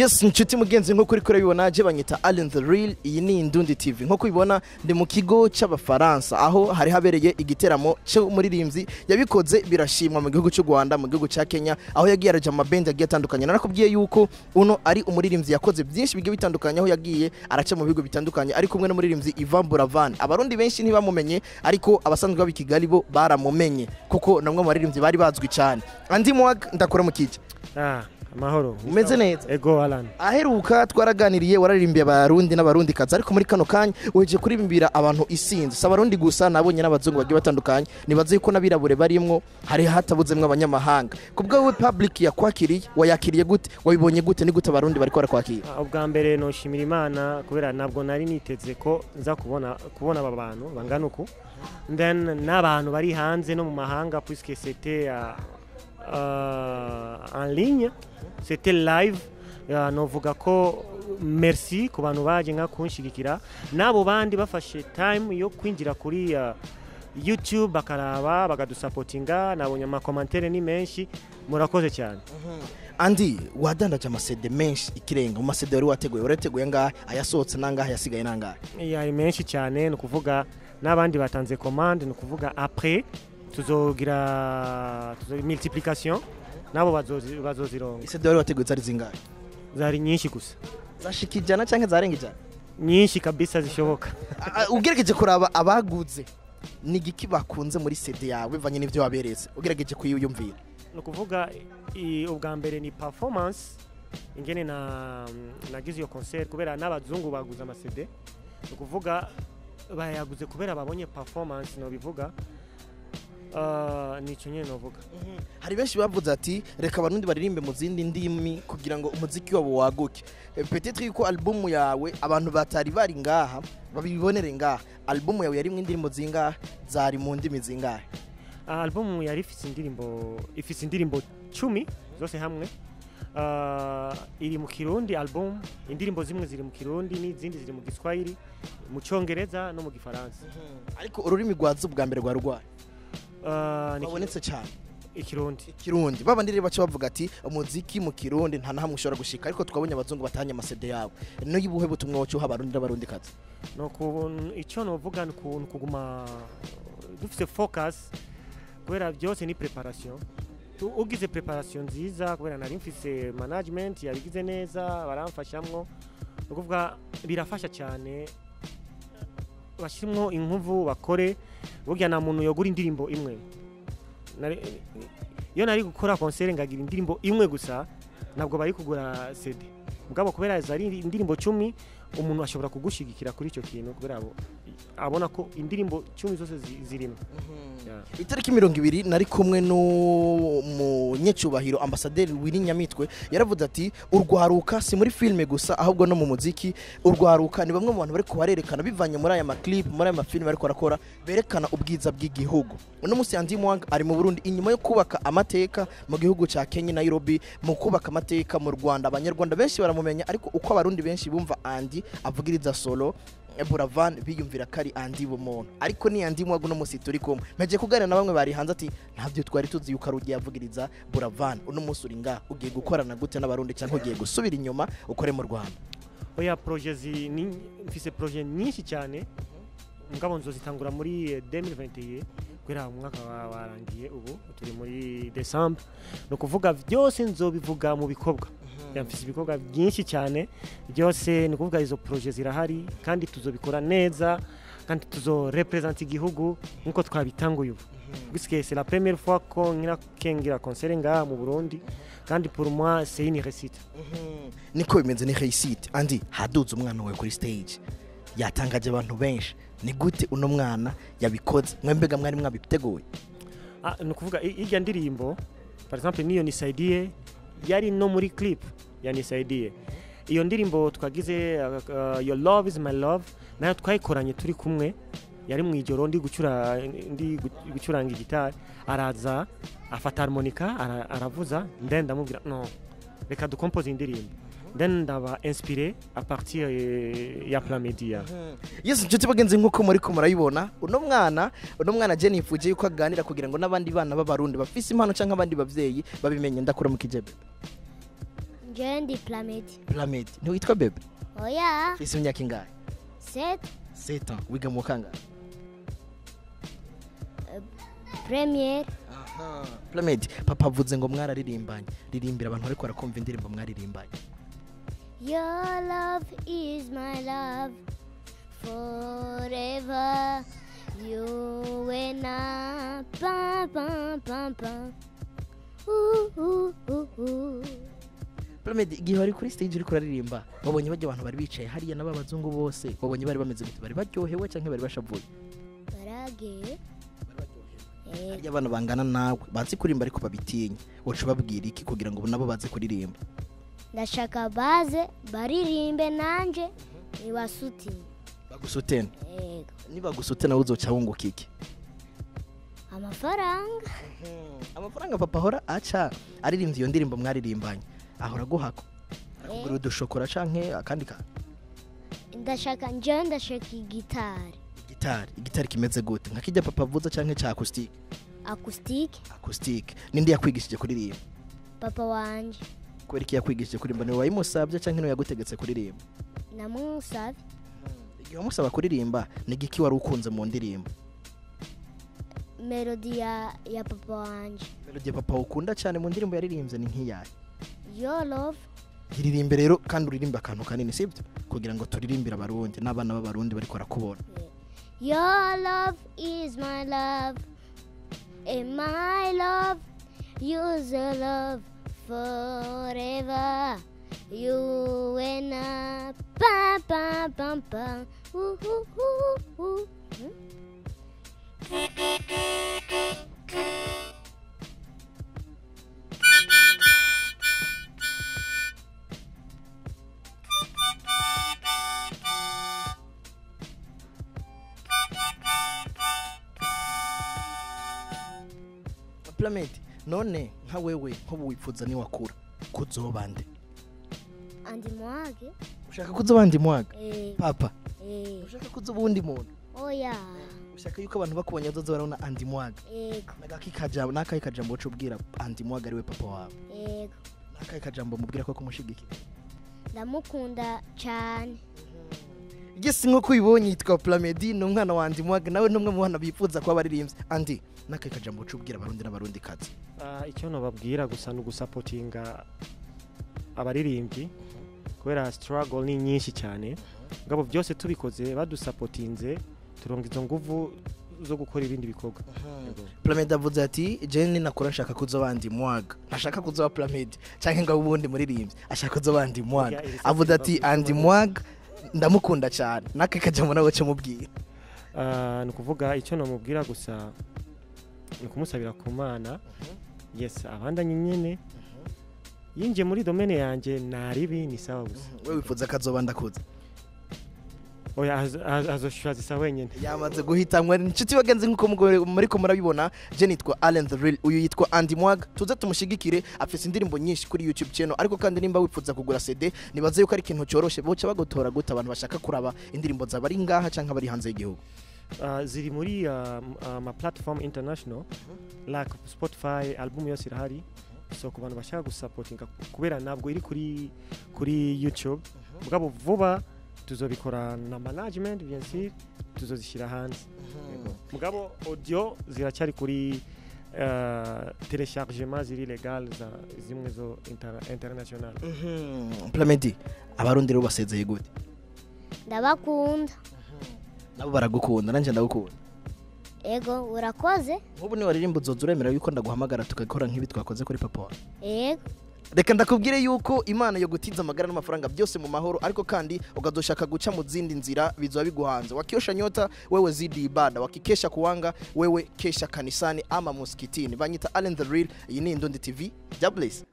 yes inshuti mugenzi nk'uko uri kurabibona je banyita Allen the Real iyi ni Indundi TV nk'uko ubibona ndi mu kigo c'abafaransa aho hari habereye igiteramo c'umuririmbyi yabikoze birashimwa mu gihugu cy'u Rwanda mu gihugu ca Kenya aho yagiye araja mu mabendi agiye atandukanye narakubwiye yuko uno ari umuririmbyi yakoze byinshi bigiye bitandukanye aho yagiye araca mu bihugu bitandukanye ari kumwe n'umuririmbyi Ivan Buravan abarundi benshi ntibamumenye ariko abasanzwe baba i Kigali bo baramumenye kuko namwe mu baririmbyi bari bazwi cyane andi mwag ndakora mu kije Ah, amahoro. umeze neza Ego Alan. aheruka twaraganiriye wararimbiye abarundi n'abarundi kazi ariko muri kano kanya weje kurimbira abantu isinzi si abarundi gusa nabonye n'abazungu bagiye batandukanye nibaze yuko n'abirabure barimwo hari hatabuzemwo abanyamahanga ku bwawe public yakwakiriye wayakiriye gute wabibonye gute ni gute abarundi bariko barakwakira Ah, Ubwa mbere noshimira Imana kubera ntabwo nari niteze ko nza kubona kubona aba bantu bangana uku. Then n'abantu bari hanze no mu mahanga puisque c'était euh, euh, en ligne, c'était live. Uh, novuga ko merci ku bantu baje nka kunshigikira n'abo bandi bafashe time yo kwinjira kuri uh, YouTube bakaraba bakadusapotinga nabonye amakomantere ni menshi murakoze cyane andi wadandaje amasede menshi ikirenga mu masede wari wateguye warateguye ngahe ayasohotse nangahe yasigaye nangahe yari menshi cyane ni ukuvuga n'abandi batanze commande ni ukuvuga après tuzogira tuzo multiplication nabo bazozi- bazozironga isede wari wateguye zari zingahe zari nyinshi gusa zashika ijana canke zarenga ijana nyinshi kabisa zishoboka Ah, ugerageje kuraba abaguze ni igiki bakunze muri sede yawe bivanye n'ivyo waberetse ugerageje kuyiyumvira ni ukuvuga i- ubwa mbere ni performance ingene na nagize iyo concert kubera n'abazungu baguze amasede ni ukuvuga bayaguze kubera babonye performance no bivuga uh, nicyo nyine novuga hari benshi bavuze ati reka abarundi baririmbe mu zindi ndimi kugira ngo umuziki wabo waguke Eh, peut-être yuko albumu yawe abantu batari bari ngaha babibonere ngaha albumu yawe yarimwo indirimbo zingahe zari mu ndimi zingahe album yari ifite indirimbo ifite indirimbo cumi zose hamwe uh, iri mu kirundi album indirimbo zimwe ziri mu kirundi n'izindi ziri mu giswahili mu cyongereza no mu gifaransa ariko ururimi rwaza ubwa mbere rwa rwaye uh, ni babonetse cyane ikirundi ikirundi babandi rero baca bavuga ati umuziki mu kirundi nta nahamwe ushobora gushika ariko twabonye abazungu batanye amasede yabo n'uyibuhe butumwa wocuha abarundi n'abarundi kazi no ku icyo novuga ni ukuntu kuguma dufite focus kubera byose ni preparation Tu- ugize preparation nziza kubera nari mfise management yabigize neza baramfashamwo ni ukuvuga birafasha cyane bashyiramo inkuvu bakore burya nta muntu yogura indirimbo imwe Nari- iyo nari gukora concert ngagira indirimbo imwe gusa ntabwo bari kugura CD mugabo kubera zari indirimbo cumi umuntu ashobora kugushigikira kuri icyo kintu kubera abo- abona ko indirimbo cumi zose zi- zirimo Yeah. itariki mirongo ibiri nari kumwe n'umunyecubahiro ambasaderi wiri nyamitwe yaravuze ati urwaruka si muri filime gusa ahubwo no mu muziki urwaruka ni bamwe mu bantu bari kubarerekana bivanye muri aya maklipu muri aya mafilime bari barakora berekana ubwiza bw'igihugu uno munsi Andy Mwanga ari mu Burundi inyuma yo kubaka amateka mu gihugu cya Kenya Nairobi mu kubaka amateka mu Rwanda abanyarwanda benshi baramumenya ariko uko abarundi benshi bumva Andy avugiriza solo Buravan biyumvira ko ari Andy bumuntu ariko ni Andy Mwanga uno munsi turi kumwe mpeje kuganira na bamwe bari hanze ati ntabyo twari tuzi yuko ari ugiye avugiriza Buravan uno munsi uri ngaha ugiye gukorana gute n'abarundi cyangwa ugiye gusubira inyuma ukore mu Rwanda oya projet zi ni mfise projet nyinshi cyane mugabo nzozitangura muri eh, 2021 kubera umwaka wa- warangiye ubu turi muri December ni ukuvuga byose nzobivuga mu bikorwa Ya, mfise ibikorwa byinshi cyane byose ni ukuvuga izo projet zirahari kandi tuzobikora neza kandi tuzorepresenta igihugu nk'uko twabitanguye ubu puisque c'est la première fois ko nkira kengira concert ngaha mu Burundi kandi pour moi c'est une réussite niko bimeze ni Hayisite andi haduze umwana wawe kuri stage yatangaje abantu benshi ni gute uno mwana yabikoze mwembega mwari mwabiteguye Ah, ni ukuvuga i- irya ndirimbo par exemple niyo nisaidie yari no muri clip ya nisaidie iyo ndirimbo twagize uh, uh, your love is my love nayo twayikoranye turi kumwe yari mu ijoro ndi gucura ndi gu- gucuranga igitari araza afata harmonica ara, aravuza then ndamubwira no reka dukompoze indirimbo then ndaba inspiré à partir eh, ya plan media yesu inshuti bagenzi nk'uko muri ko murayibona uno mwana uno mwana je nifuje yuko aganira kugira ngo n'abandi bana b'abarundi bafise impano cyangwa abandi bavyeyi babimenye ndakura mu kijebe njewe ndi plamedi Plamedi ntiwitwa bebe oya ufise imyaka ingahe set seta wiga mu kangahe premiere Plamedi papa avuze ngo mwararirimbanye ririmbira abantu bariko barakumva indirimbo mwaririmbanye Your love is my love forever. You and I, pam pam pam pam. Ooh, ooh, ooh, ooh. Plamedi igihe wari kuri stage uriko uraririmba wabonye bajya abantu bari bicaye hariya n'ababazungu bose wabonye bari bameze gute bari baryohewe canke bari bashavuye Barage. Eh, hariya abana bangana nawe bazi kurimba ariko babitinya woca ubabwira iki kugira ngo nabo baze kuririmba ndashaka baze baririmbe nanje ibasutini bagusutene yego nibagusute nawe uzoca wunguka iki amafaranga amafaranga papa ahora aca aririmbye iyo ndirimbo mwaririmbanye ahora aguhako arakugurira udushokora canke akandi kantu ndashaka njewe ndashaka igitari gitari igitari kimeze gute nka kijya papa avuza canke ca acoustic acoustic acoustic ninde yakwigishije kuririmba papa wanje kubera iki yakwigishije kuririmba niwe wayimusabye canke niwe yagutegetse kuririmba namusavye igihe wamusaba kuririmba ni igiki wari ukunze mu ndirimbo melodi ya, ya papa wanje melodi ya papa ukunda cyane mu ndirimbo yaririmbye ni nk'iyayo your love iririmbe rero kandi uririmbe akantu kanini sibyo kugira ngo turirimbire abarundi n'abana b'abarundi bariko barakubona Your love is my love, and my love, you's a love forever. You and I, pam pam pam pam, ooh ooh ooh ooh. Hmm? planet none nka wewe nk'ubu wipfuza niwakura kuzoba nde Andi mwage, ushaka kuzoba ndi mwaga eh, papa eh, ushaka kuzoba uwundi muntu oh yeah, ushaka yuko abantu bakubonye bazoza barabona andi mwaga ego, nagaki kajambo nakahe kajambo uca ubwira andi mwaga ariwe papa wawe ego. nakahe kajambo mubwira ko kumushigikira Ndamukunda cyane. igisi nk'uko uyibonye yitwa plamedi ni umwana wa andi mwaga nawe ni umwe mu bana bifuza kuba baririmbye andi nakahe kajambo uca ubwira abarundi n'abarundi kazi Ah, icyo nababwira gusa ni ugusapotinga abaririmbyi kubera struggle ni nyinshi cyane ngabo byose tubikoze badusapotinze turonga izo nguvu zo gukora ibindi bikorwa Yego. plamedi avuze ati jeni nakora nshaka kuzoba andi mwaga ntashaka kuzoba plamedi cyangwa ngo ubundi muririmbyi ashaka kuzoba andi mwaga Burya iri avuze ati sasa andi biva- mwaga ndamukunda cyane nakahe kajambo nawe cyo mubwira Ah, ni ukuvuga icyo namubwira gusa ni ukumusabira ku mana yes abandanye nyine yinjiye muri domene yanjye naribi ni sawa gusa we wifuza ko azoba ndakuze oya azo- azo- azoshura zisa wenyine yamaze guhitamwa inshuti bagenzi nk'uko mugo- muriko murabibona je nitwa Allen the Real uyu yitwa Andy Mwag tuze tumushigikire afise indirimbo nyinshi kuri YouTube channel ariko kandi nimba wifuza kugura CD nibaze yuko ari ikintu cyoroshe boca bagotora gute abantu bashaka kuraba indirimbo zaba ari ngaha canke bari hanze y'igihugu Ah, ziri muri ah, m- ah, ma platform international like spotify album yose irahari so ku bantu bashaka gusapotinga kubera ntabwo iri kuri kuri youtube mugabo vuba tuzobikora na management bien sûr tuzozishyira hanze Yego. mugabo audio ziracyari kuri uh, telechargement ziri legal za zimwe zo inter international Mhm. Plamedi abarundi rero basezeye gute Ndabakunda. nabo baragukunda nanje ndagukunda Ego, urakoze? nk'ubu ni waririmba uzoza uremera yuko ndaguhamagara tugakora nk'ibi twakoze kuri papa wawe Ego. reka ndakubwire yuko imana yo gutiza amagara n'amafaranga byose mu mahoro ariko kandi ukazoshaka guca mu zindi nzira bizoba biguhanze wakiosha nyota wewe zidi ibada wakikesha kuwanga wewe kesha kanisani ama muskitini banyita Allen the Real iyi ni Indundi TV Jobless